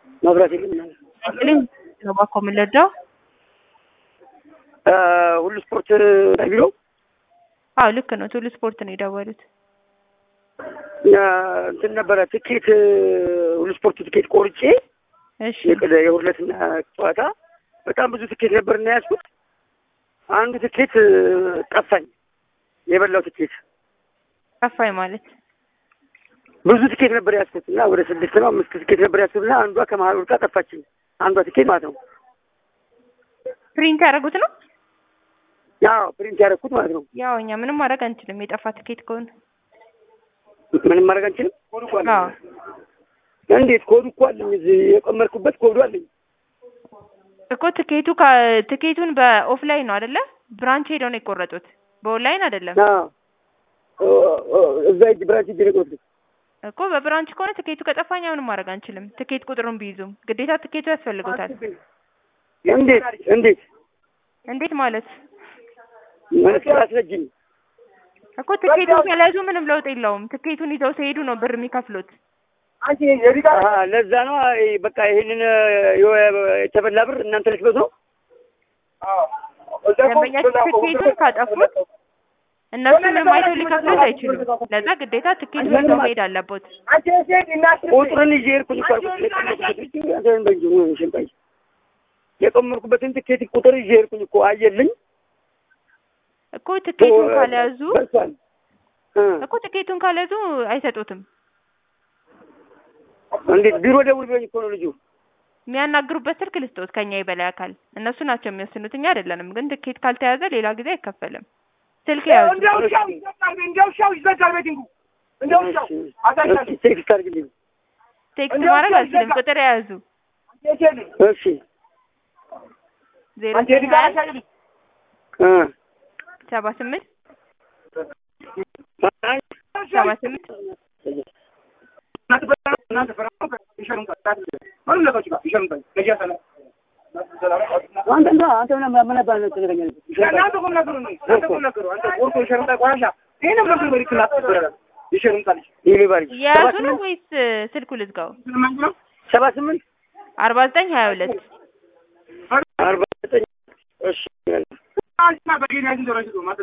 መብራት የለም። አይችልም ነው እባክዎ የምንረዳው? ሁሉ ስፖርት ቢሮ አዎ ልክ ነው። ቱሉ ስፖርት ነው የደወሉት። እንትን ነበረ ትኬት ሁሉ ስፖርት ትኬት ቆርጬ እሺ የቅደ የሁለትና ጨዋታ በጣም ብዙ ትኬት ነበር እና ያዝኩት። አንዱ ትኬት ጠፋኝ። የበላው ትኬት ጠፋኝ ማለት ብዙ ትኬት ነበር ያዝኩት እና ወደ ስድስት ነው አምስት ትኬት ነበር ያዝኩት እና አንዷ ከመሀል ወድቃ ጠፋችኝ። አንዷ ትኬት ማለት ነው። ፕሪንት ያደረጉት ነው። ያው ፕሪንት ያደረኩት ማለት ነው። ያው እኛ ምንም ማድረግ አንችልም። የጠፋ ትኬት ከሆነ ምንም ማድረግ አንችልም። አዎ እንዴት? ኮዱ እኮ አለኝ እዚህ የቀመርኩበት ኮዱ አለኝ። እኮ ትኬቱ ከ- ትኬቱን በኦፍላይን ነው አይደለ? ብራንች ሄደው ነው የቆረጡት፣ በኦንላይን አይደለም አዎ እዛ እጅ ብራንች እጅ ነው እኮ። በብራንች ከሆነ ትኬቱ ከጠፋኛ ምንም ማድረግ አንችልም። ትኬት ቁጥሩን ቢይዙም ግዴታ ትኬቱ ያስፈልጎታል። እንዴት እንዴት እንዴት ማለት ማለት አስረጅኝ። እኮ ትኬቱን ከለያዙ ምንም ለውጥ የለውም። ትኬቱን ይዘው ሲሄዱ ነው ብር የሚከፍሉት። አሀ፣ ለዛ ነው አይ፣ በቃ ይሄንን የተበላ ብር እናንተ ልትበሉ ነው። ደንበኛችን ትኬቱን ካጠፉት እነሱ ምንም አይተው ሊከፍሉት አይችሉም። ለዛ ግዴታ ትኬቱን ይዘው መሄድ አለቦት። ቁጥርን ይዤ ሄድኩኝ እኮ አልኩት። የቀመርኩበትን አንተን በእንጂ ሆነ ሽንጣይ የቀመርኩበትን ትኬት ቁጥር ይዤ ሄድኩኝ እኮ አየልኝ እኮ ትኬቱን ካልያዙ ደርሷል እ እኮ ትኬቱን ካልያዙ አይሰጡትም። እንዴት ቢሮ ደውል ብሎኝ እኮ ነው ልጁ። የሚያናግሩበት ስልክ ልስጦት ከኛ የበላይ አካል እነሱ ናቸው የሚወስኑት፣ እኛ አይደለንም። ግን ትኬት ካልተያዘ ሌላ ጊዜ አይከፈልም። ስልክ ያዙ። እሺ፣ ቴክስት አድርግልኝ። ቴክስት ማድረግ አልችልም። ቁጥር የያዙ እሺ ዜሮ ዘጠኝ ሀያ እ ሰባ ስምንት አይ፣ ሰባ ስምንት አንተ እንዳ አንተ ምን ምን ነበር ነው ትገኛለህ? ይልባል የያዙ ነው ወይስ ስልኩ ልዝጋው? ሰባ ስምንት አርባ ዘጠኝ ሀያ ሁለት አርባ ዘጠኝ እሺ